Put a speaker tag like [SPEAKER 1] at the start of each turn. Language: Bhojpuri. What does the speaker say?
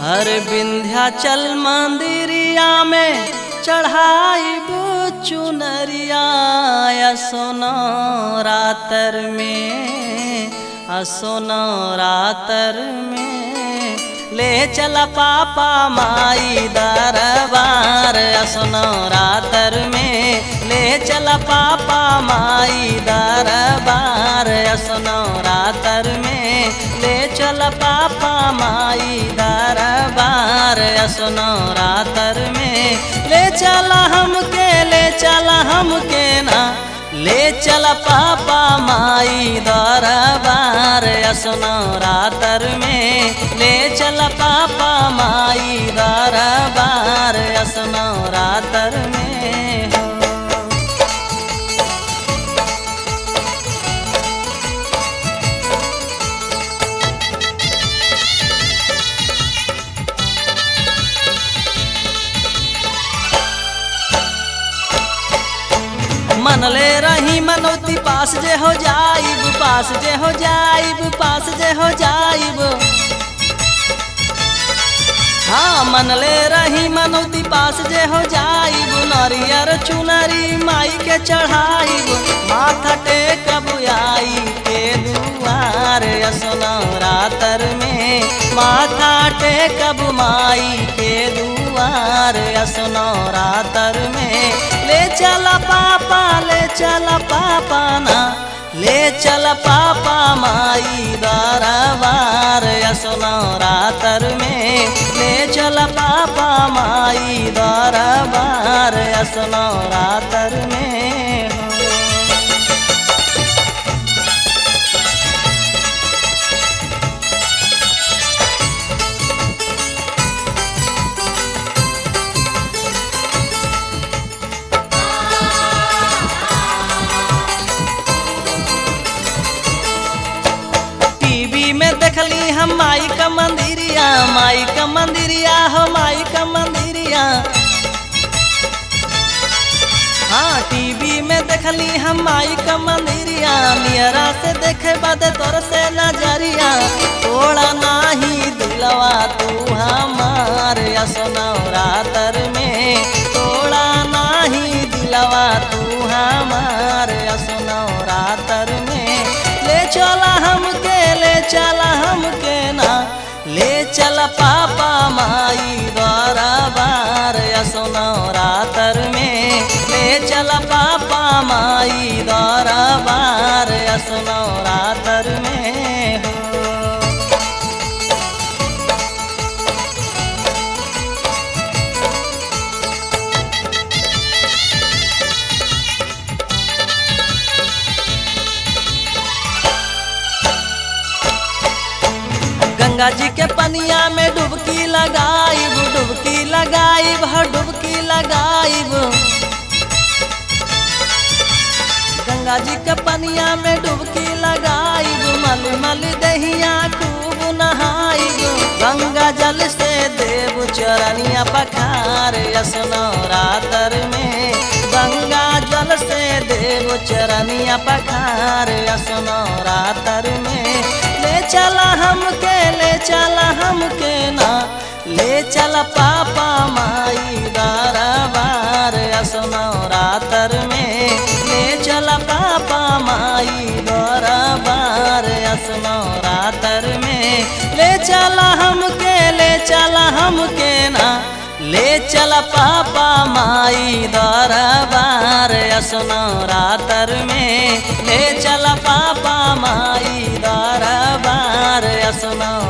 [SPEAKER 1] हर विंध्याचल मंदिरिया में चढ़ाई चुनरिया सोनो रातर में असोनो रातर में ले चला पापा माई दरबार असोनो रातर में ले चला पापा माई दरबार असोनो रातर में ले चला पापा माई दरबार असोनो रातर में ले चला हमके ले चला हमके ना ले चल पापा माई दरबार असनो रातर में ले चल पापा माई दरबार असनो रातर में हो मनले रही मनौती पास जे हो जाइब पास जे हो जाइब पास जे हो जाइब हाँ मनले रही मनौती पास जे हो जाइब नरियर चुनरी माई के चढ़ाइब माथा टेकब आई के दुआर असनो रातर में माथा टेकब माई के दुआर असनो रातर में ले चला पापा ले चला पापा ना ले चल पापा माई दरबार असनो रातर में ले चल पापा माई दरबार असनो रातर में हो टीवी में देखली हम माई का मंदिरिया माई का मंदिरिया हो माई का मंदिरिया हाँ टीवी में देखली हम माई का मंदिरिया नियरा से देखे बाद तोर से नजरिया थोड़ा नाही दिलवा तू हमार असनो रातर में थोड़ा नाही दिलवा तू हमार असनो रातर में ले चला हमके ले चला हमके ना ले चला पापा माई दरबार असनो रातर में ले चला पापा माई दरबार असनो रातर में हो गंगा जी के पनिया में डुबकी लगाइब डुबकी लगाइब ह डुबकी लगाइब गंगा जी के पनिया में डुबकी लगाइब मल मल दहिया खूब नहाइब गंगा जल से देव चरनिया पखार असनो रातर में गंगा जल से देव चरनिया पखार असनो रातर में ले चला हमके ले चला हमके ना ले चला पापा माई दरबार असनो रातर में ले चला पापा माई दरबार असनो रातर में ले चला हमके ले चला हमके ना ले चल पापा माई दरबार असनो रातर में ले चल पापा माई दरबार असनो